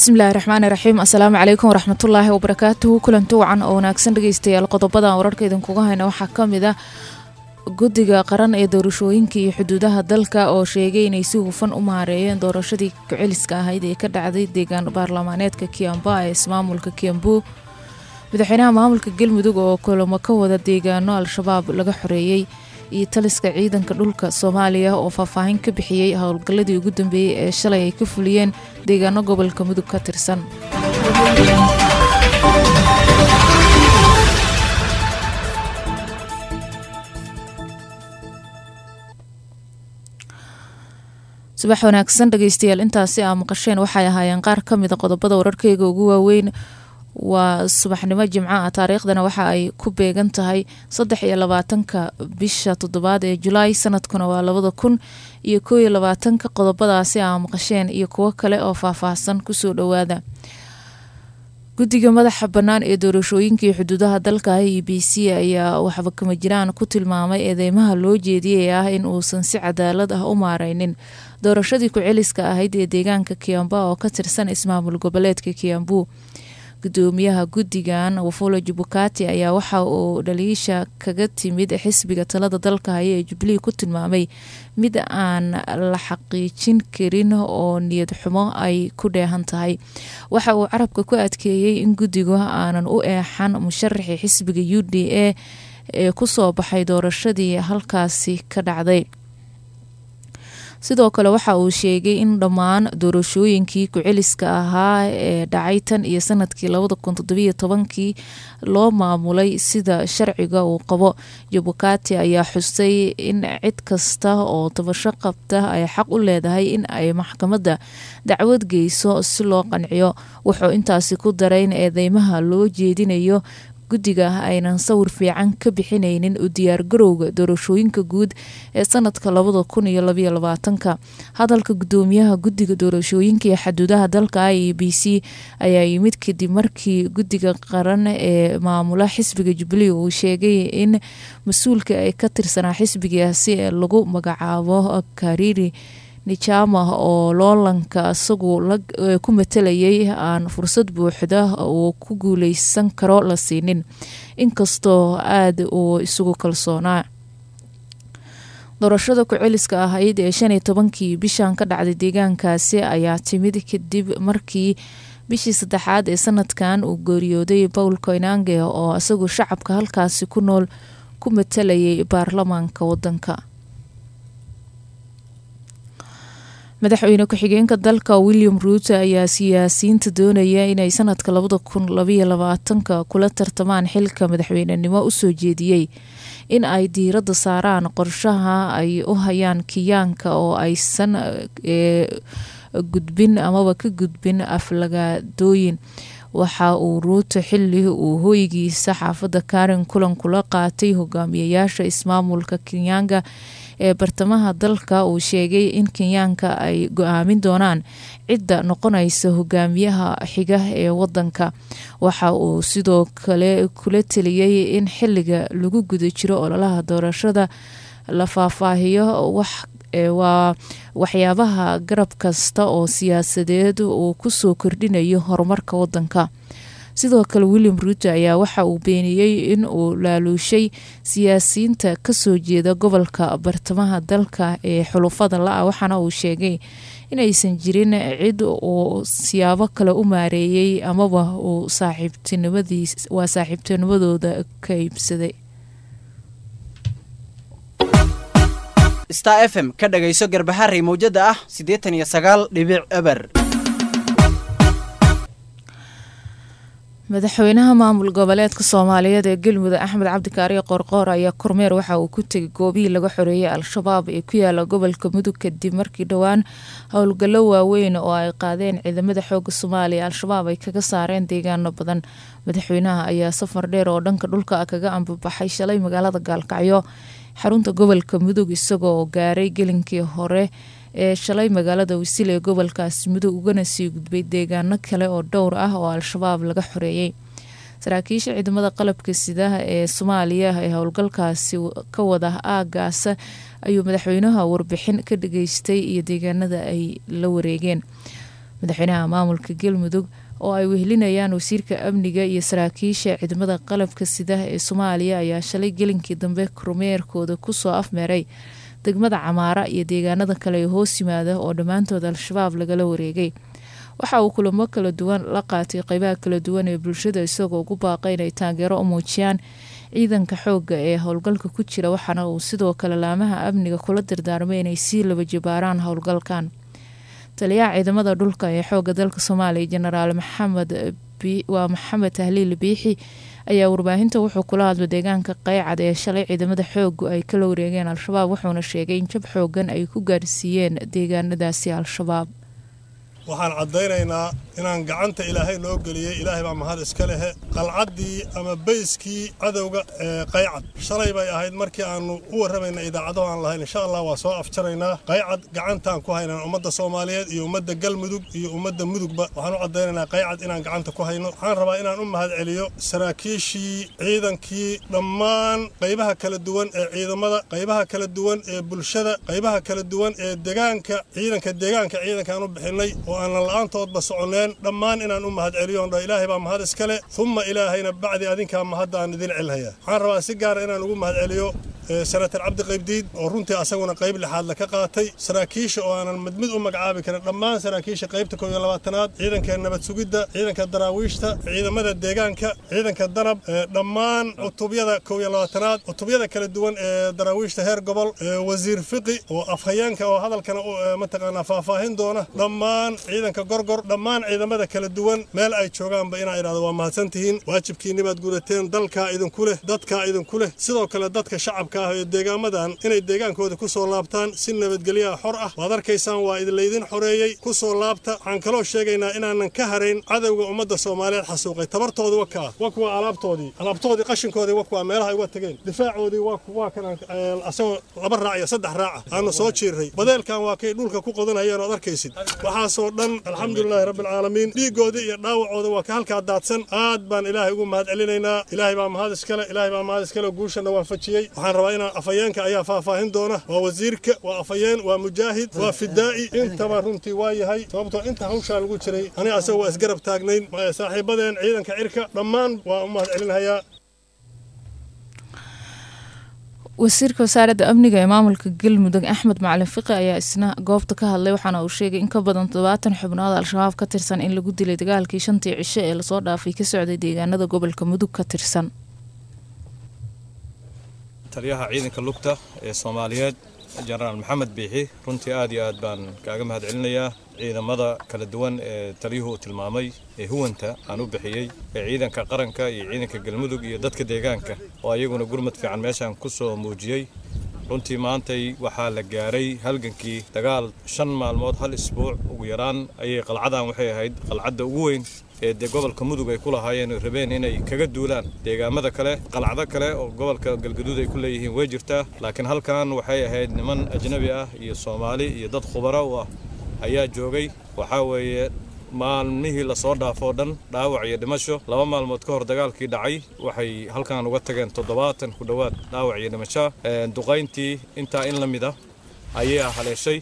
bismillahi raxmaani raxiim assalaamu calaykum waraxmatullaahi wabarakaatuhu kulanti wacan oo wanaagsan dhegeystayaal qodobadan wararka idinkuga hayna waxaa ka mid ah guddiga qaran ee doorashooyinka iyo xuduudaha dalka oo sheegay inay si hufan u maareeyeen doorashadii ku-celiska ahayd ee ka dhacday deegaan baarlamaaneedka kiamba ee ismaamulka kiambu madaxweynaha maamulka galmudug oo kulamo ka wada deegaano al-shabaab laga xoreeyey iyo taliska ciidanka dhulka soomaaliya oo faahfaahin ka bixiyey howlgalladii ugu dambeeyey ee shalay ay ka fuliyeen deegaano gobolka mudug ka tirsan subax wanaagsan dhegeystayaal intaasi aa maqasheen waxay ahaayeen qaar ka mida qodobada wararkeyga ugu waaweyn waa subaxnimo jimco ah taariikhdana waxa ay ku beegan tahay saddex iyo labaatanka bisha toddobaad ee julaay sanadkuna waa labada kun iyo koo iyo labaatanka qodobadaasi aa maqasheen iyo kuwo kale oo faahfaahsan kusoo dhowaada guddiga madaxa bannaan ee doorashooyinka iyo xuduudaha dalka e b c ayaa waxba kama jiraan ku tilmaamay eedeymaha loo jeediyey ah in uusan si cadaalad ah u maareynin doorashadii ku-celiska ahayd ee deegaanka kiamba oo ka tirsan ismaamul goboleedka kiambu gudoomiyaha guddigan wafula jubukati ayaa waxa uu dhaliisha kaga timid xisbiga talada dalka haya ee jubilee ku tilmaamay mid aan la xaqiijin karin oo niyad xumo ay ku dheehan tahay waxa uu carabka ku adkeeyey in guddigu aanan u eexan musharaxii xisbiga u d a ee kusoo baxay doorashadii halkaasi ka dhacday sidoo kale waxa uu sheegay in dhammaan doorashooyinkii ku-celiska ahaa ee dhacay tan iyo sanadkii labada kun toddobiyo tobankii loo maamulay sida sharciga uu qabo jabukati ayaa xusay in cid kasta oo tabasho qabta ay xaq u leedahay in ay maxkamadda dacwad geyso si loo qanciyo wuxuu intaasi ku daray in eedeymaha loo jeedinayo guddiga aynan sawir fiican ka bixineynin u diyaargarowga doorashooyinka guud ee sanadka labada kun iyo labaiyo labaatanka hadalka gudoomiyaha guddiga doorashooyinka iyo xaduudaha dalka i e b c ayaa yimid kadib markii guddiga qaran ee maamula xisbiga jubilee uu sheegay in mas-uulka ay ka tirsanaa xisbigaasi ee lagu magacaabo kariri nijama oo loolanka isagu ku matalayay aan fursad buuxda uu ku guuleysan karo la siinin inkastoo aada uu isugu kalsoonaa doorashada ku-celiska ahayd ee shan iyo tobankii bishan ka dhacday deegaankaasi ayaa timid kadib markii bishii saddexaad ee sanadkan uu geeriyooday paul koinange oo isagu shacabka halkaasi ku nool ku matalayay baarlamaanka wadanka madaxweyne ku-xigeenka dalka william ruuto ayaa siyaasiyiinta doonaya inay sanadka labada kun labaiyo labaatanka kula tartamaan xilka madaxweynenimo usoo jeediyey in ay diiradda saaraan qorshaha ay u hayaan kiyaanka oo aysan gudbin amaba ka gudbin aflagaadooyin waxa uu ruuto xili uu hooygiisa xaafadda karen kulan kula qaatay hogaamiyayaasha ismaamulka kenyaanga ee bartamaha dalka uu sheegay in kenyaanka ay go-aamin doonaan cidda noqonaysa hogaamiyaha xiga ee wadanka waxa uu sidoo kale kula teliyey in xiliga lagu guda jiro ololaha doorashada la faahfaahiyo wax waa waxyaabaha garab kasta oo siyaasadeed uu kusoo kordhinayo horumarka wadanka sidoo kale william ruuto ayaa waxa uu beeniyey in uu laaluushay siyaasiyiinta kasoo jeeda gobolka bartamaha dalka ee xulufada la-a waxaana uu sheegay inaysan jirin cid uu siyaabo kale u maareeyey amaba uu waa saaxiibtinimadooda ka iibsaday star f m ka dhagayso garbaharey mawjada ah siddeetan iyo sagaal dhibic eber madaxweynaha maamul goboleedka soomaaliyeed ee galmudug axmed cabdikaariyo qoorqoor ayaa kormeer waxa uu ku tegay goobihii laga xoreeyay al-shabaab ee ku yaala gobolka mudug kadib markii dhowaan howlgallo waaweyn oo ay qaadeen ciidamada xooga soomaaliya al-shabaab ay kaga saareen deegaano badan madaxweynaha ayaa safar dheer oo dhanka dhulka kaga ambabaxay shalay magaalada gaalkacyo xarunta gobolka mudug isagoo gaaray gelinkii hore ee shalay magaalada wasiil ee gobolkaasi mudug ugana sii gudbay deegaano kale oo dhowr ah oo al-shabaab laga xoreeyey saraakiisha ciidamada qalabka sidaha ee soomaaliya ee howlgalkaasi ka wada aagaasa ayuu madaxweynaha warbixin ka dhageystay iyo deegaanada ay la wareegeen madaxweynaha maamulka galmudug oo ay wehelinayaan wasiirka amniga iyo saraakiisha ciidamada qalabka sida ee soomaaliya ayaa shalay gelinkii dambe kormeerkooda kusoo afmeeray degmada camaara iyo deegaanada kale ee hoos yimaada oo dhammaantood al-shabaab lagala wareegay waxa uu kulamo kala duwan la qaatay qeybaha kala duwan ee bulshada isagoo ugu baaqay inay taageero u muujiyaan ciidanka xooga ee howlgalka ku jira waxaana uu sidoo kale laamaha amniga kula dardaarmay inay sii laba jibaaraan howlgalkan taliyaha ciidamada dhulka ee xooga dalka soomaaliya jenaraal maxamed waa maxamed tahliil biixi ayaa warbaahinta wuxuu kula hadlay deegaanka qeycad ee shalay ciidamada xoogu ay kala wareegeen al-shabaab wuxuuna sheegay in jab xoogan ay ku gaarsiiyeen deegaanadaasi al-shabaab waxaan caddaynaynaa inaan gacanta ilaahay noo geliyey ilaahay baa mahad iska lehe qalcaddii ama bayskii cadowga ee qaycad shalay bay ahayd markii aannu u warramayna idaacado aan lahayn insha allah waa soo afjaraynaa qaycad gacantaan ku haynaan ummadda soomaaliyeed iyo ummadda galmudug iyo ummadda mudugba waxaan u caddaynaynaa qaycad inaan gacanta ku hayno waxaan rabaa inaan u mahad celiyo saraakiishii ciidankii dhammaan qaybaha kala duwan ee ciidamada qaybaha kala duwan ee bulshada qaybaha kala duwan ee degaanka ciidanka deegaanka ciidankaan u bixinay oo aanan la'aantoodba soconneen dhammaan inaan u mahad celiyoon dha ilaahay baa mahad iskale humma ilaahayna bacdi adinkaa mahadda aan idin celhayaa waxaan rabaa si gaara inaan ugu mahad celiyo senatar cabdi qaybdiid oo runtii asaguna qayb lixaadle ka qaatay saraakiisha oo aanan mid mid u magacaabi karin dhammaan saraakiisha qaybta kow iyo labaatanaad ciidanka nabad sugidda ciidanka daraawiishta ciidamada deegaanka ciidanka danab dhammaan cutubyada kow iyo labaatanaad cutubyada kala duwan ee daraawiishta heer gobol wasiir fiqi oo afhayeenka oo hadalkana mataqaanaa faahfaahin doona dhammaan ciidanka gorgor dhammaan ciidamada kala duwan meel ay joogaanba inaa idhahdo waa mahadsantihiin waajibkiinnibaad gudateen dalkaa idinku leh dadkaa idinku leh sidoo kale dadka shacabka ah ee deegaamadan inay deegaankooda ku soo laabtaan si nabadgelyaha xor ah waad arkaysaan waa idinlaydin xoreeyey ku soo laabta waxaan kaloo sheegaynaa inaanan ka harayn cadowga ummadda soomaaliyeed xasuuqay tabartoodi wakaa wa kuwa alaabtoodii alaabtoodii qashinkoodii wa kuwa meelaha ay uga tageen difaacoodii waa kan asagoo laba raac iyo saddex raaca aanu soo jiirray badeelkan waa kay dhulka ku qodanayeen ood arkaysid waxaasoo dhan alxamdulilaahi rabbialcaalamiin dhiiggoodii iyo dhaawacooda waa ka halkaa daadsan aad baan ilaahay ugu mahad celinaynaa ilaahay baa mahad iskale ilaahay baa mahad iskale guushana waafajiyey waxaan rabaa inaan afhayeenka ayaa faahfaahin doona waa wasiirka waa afhayeen waa mujaahid waa fidaa'i intaba runtii waa yahay sababtoo inta hawshaa lagu jiray aniga asaga waa isgarab taagnayn saaxiibadeen ciidanka cirka dhammaan waa u mahad celinhayaa wasiirka wasaaradda amniga ee maamulka galmudug axmed macalin fiqi ayaa isna goobta ka hadlay waxaana uu sheegay in ka badan toddobaatan xubnood al-shabaab ka tirsan in lagu dilay dagaalkii shantii cisho ee lasoo dhaafay ka socday deegaanada gobolka mudug ka tirsan taliyaha ciidanka lugta ee soomaaliyeed jenaraal maxamed biixi runtii aad iyo aad baan kaaga mahad celinayaa ciidamada kala duwan ee taliyuhu uu tilmaamay ee huwanta aan u bixiyey ee ciidanka qaranka iyo ciidanka galmudug iyo dadka deegaanka oo ayaguna gurmad fiican meeshaan ku soo muujiyey runtii maantay waxaa la gaaray halgankii dagaal shan maalmood hal isbuuc ugu yaraan ayay qalcadan waxay ahayd qalcadda ugu weyn ee dee gobolka mudug ay ku lahaayeen oo rabeen inay kaga duulaan deegaamada kale qalcado kale oo gobolka galgaduud ay ku leeyihiin way jirtaa laakiin halkan waxay ahayd niman ajnabi ah iyo soomaali iyo dad khubaro u ah ayaa joogay waxaa weeye maalmihii lasoo dhaafoo dhan dhaawac iyo dhimasho laba maalmood ka hor dagaalkii dhacay waxay halkan uga tageen toddobaatan ku dhowaad dhaawac iyo dhimasho duqayntii intaa in la mid ah ayay haleeshay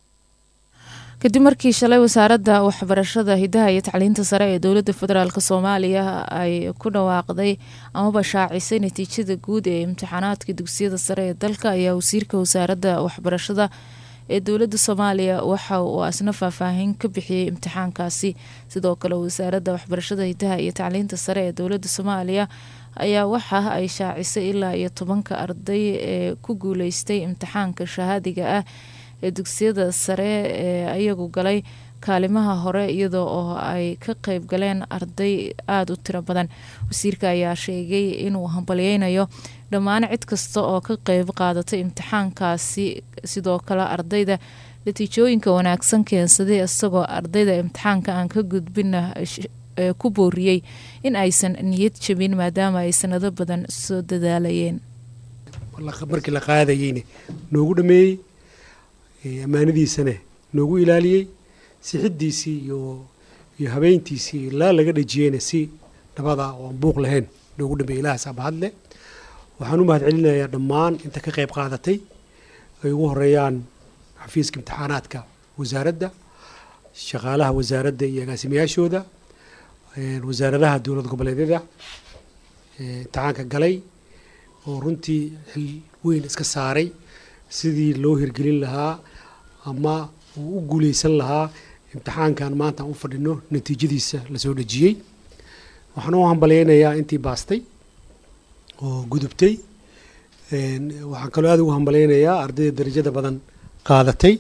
kadib markii shalay wasaaradda waxbarashada hidaha iyo tacliinta sare ee dowladda federaalk soomaaliya ay ku dhawaaqday amaba shaacisay natiijada guud ee imtixaanaadka dugsiyada sare ee dalka ayaa wasiirka wasaaradda waxbarashada ee dowladda soomaaliya waxa uu asna faahfaahin ka bixiyey imtixaankaasi sidoo kale wasaaradda waxbarashada hidaha iyo tacliinta sare ee dowladda soomaaliya ayaa waxa ay shaacisay ilaa iyo tobanka arday ee ku guuleystay imtixaanka shahaadiga ah ee dugsiyada sare ee ayagu galay kaalimaha hore iyadoo oo ay ka qeyb galeen arday aada u tiro badan wasiirka ayaa sheegay inuu hambalyeynayo dhammaan cid kasta oo ka qeyb qaadatay imtixaankaasi sidoo kale ardayda natiijooyinka wanaagsan keensaday isagoo ardayda imtixaanka aan ka gudbina ku booriyey in aysan niyad jabin maadaama ay sanado badan soo dadaalayeen markii la qaadayeyne noogu dhameeyey ammaanadiisana noogu ilaaliyey sixiddiisii iyo iyo habeyntiisii ilaa laga dhejiyeyna si nabada oo aan buuq lahayn noogu dhameeyey ilahaas abahadle waxaan u mahad celinayaa dhammaan inta ka qayb qaadatay ay ugu horeeyaan xafiiska imtixaanaadka wasaaradda shaqaalaha wasaaradda iyo agaasimayaashooda wasaaradaha dowlad goboleedyada imtixaanka galay oo runtii xil weyn iska saaray sidii loo hirgelin lahaa ama uu u guuleysan lahaa imtixaankan maanta aan u fadhino natiijadiisa lasoo dhejiyey waxaan u hambalyeynayaa intii baastay oo gudubtay waxaan kaloo aada ugu hambalyeynayaa ardayda darajada badan qaadatay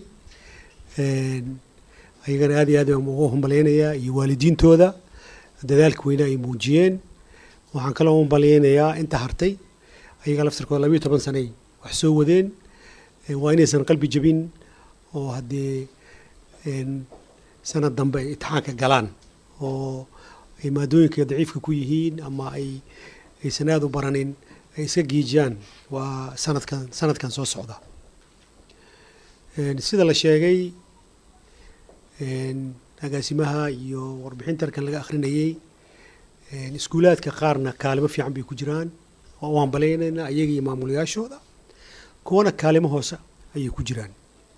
ayagana aad iyo aad baan ugu hambalyeynayaa iyo waalidiintooda dadaalka weyne ay muujiyeen waxaan kaloo u hambalyeynayaa inta hartay ayaga laftirkooda labayo toban sanay wax soo wadeen waa inaysan qalbi jabin oo haddee sanad dambe ay itixaanka galaan oo ay maadooyinka daciifka ku yihiin ama ay aysan aada u baranin ay iska giijiyaan waa sanadkan sanadkan soo socda sida la sheegay agaasimaha iyo warbixinta halkan laga akhrinayey iskuulaadka qaarna kaalimo fiican bay ku jiraan waa u hambaleynaynaa ayaga iyo maamulayaashooda kuwana kaalimo hoose ayay ku jiraan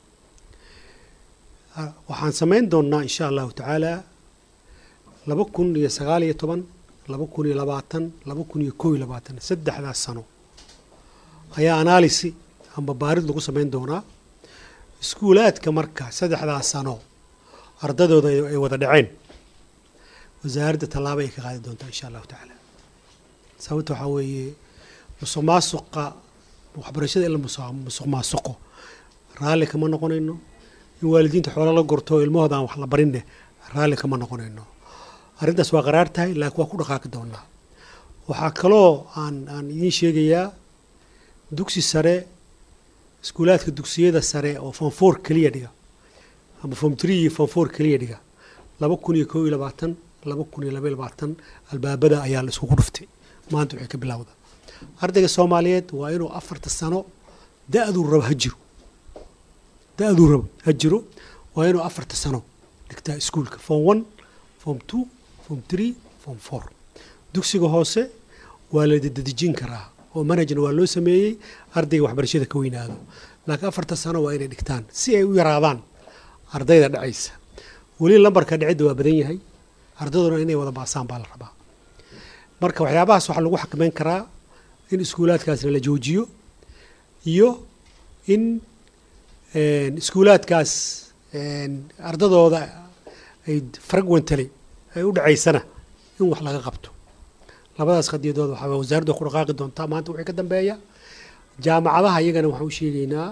waxaan samayn doonnaa insha allahu tacaala laba kun iyo sagaal iyo toban laba kun iyo labaatan laba kun iyo kow iyo labaatan saddexdaas sano ayaa analisi amba baarid lagu samayn doonaa iskuulaadka marka saddexdaas sano ardadooda ay wada dhaceen wasaaradda tallaabo ay ka qaadi doontaa insha allahu tacaala sababta waxaa weeye musuq maasuqa waxbarashada in la musuq maasuqo raalli kama noqonayno in waalidiinta xoolo la gorto oo ilmahooda aan wax la barinne raalli kama noqonayno arrintaas waa qaraar tahay laakiin waa ku dhaqaaqi doonaa waxaa kaloo aan aan idiin sheegayaa dugsi sare iskuulaadka dugsiyada sare oo form four keliya dhiga ama form three iyo form four keliya dhiga laba kun iyo kow iyo labaatan laba kun iyo laba iyo labaatan albaabada ayaa la iskugu dhuftay maanta waxay ka bilowda ardayga soomaaliyeed waa inuu afarta sano da-duu rabo ha jiro da-duu rabo ha jiro waa inuu afarta sano dhigtaa iskuulka form one form two form three form four dugsiga hoose waa la dadejin karaa oo manhajna waa loo sameeyey ardayga waxbarashada ka weynaado laakiin afarta sano waa inay dhigtaan si ay u yaraadaan ardayda dhacaysa weli lambarka dhicidda waa badan yahay ardayduna inay wada baasaan baa la rabaa marka waxyaabahaas waxaa lagu xakameyn karaa in iskuulaadkaasna la joojiyo iyo in iskuulaadkaas ardadooda ay fragwentally ay u dhacaysana in wax laga qabto labadaas qadiyadood waxaa wasaaradda ku dhaqaaqi doontaa maanta wixii ka dambeeya jaamacadaha iyagana waxaan u sheegaynaa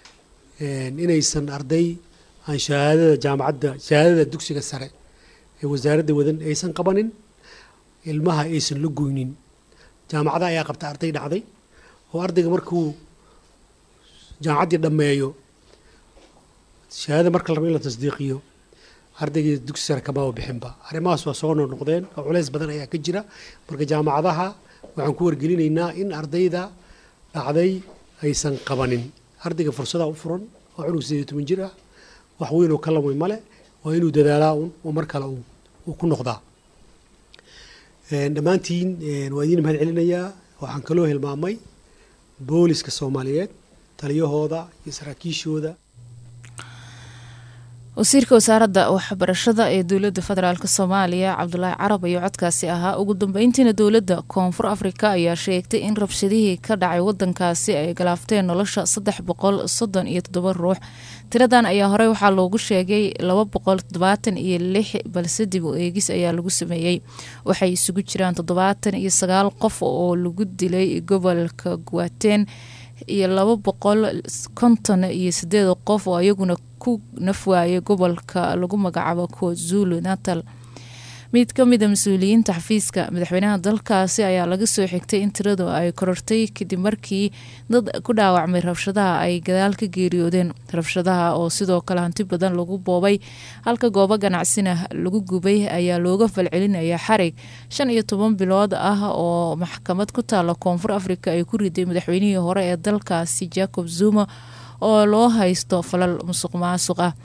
inaysan arday aan shahaadada jaamacadda shahaadada dugsiga sare ee wasaaradda wadan aysan qabanin ilmaha aysan la goynin jaamacadaha ayaa qabta arday dhacday oo ardayga markuu jaamacaddii dhammeeyo shahaadada marka la rabo in la tasdiiqiyo ardaygii dugsi sare kamaba bixinba arrimahaas waa soo noqnoqdeen oo culeys badan ayaa ka jira marka jaamacadaha waxaan ku wargelinaynaa in ardayda dhacday aysan qabanin ardayga fursada u furan oo cunug sideed iyo toban jir ah wax weyn oo ka lamay male waa inuu dadaalaa un oo mar kale uu ku noqdaa dhammaantiin waa idiin mahad celinayaa waxaan kaloo hilmaamay booliska soomaaliyeed taliyahooda iyo saraakiishooda wasiirka wasaaradda waxbarashada ee dowladda federaalk soomaaliya cabdulaahi carab ayuu codkaasi ahaa ugu dambeyntiina dowladda koonfur afrika ayaa sheegtay in rabshadihii ka dhacay wadankaasi ay galaafteen nolosha saddex boqol soddon iyo toddoba ruux tiradan ayaa horey waxaa loogu sheegay laba boqol toddobaatan iyo lix balse dib u eegis ayaa lagu sameeyey waxay isugu jiraan toddobaatan iyo sagaal qof oo lagu dilay gobolka guwateen iyo laba boqol konton iyo sideed qof oo iyaguna ku nafwaayay gobolka lagu magacaabo kwazulu natal mid ka mida mas-uuliyiinta xafiiska madaxweynaha dalkaasi ayaa laga soo xigtay in tiradu ay korortay kadib markii dad ku dhaawacmay rabshadaha ay gadaal ka geeriyoodeen rabshadaha oo sidoo kale hanti badan lagu boobay halka goobo ganacsina lagu gubay ayaa looga falcelinaya xarig shan iyo toban bilood ah oo maxkamad ku taala koonfur afrika ay ku riday madaxweynihii hore ee dalkaasi jacob zuma oo loo haysto falal musuq maasuq ah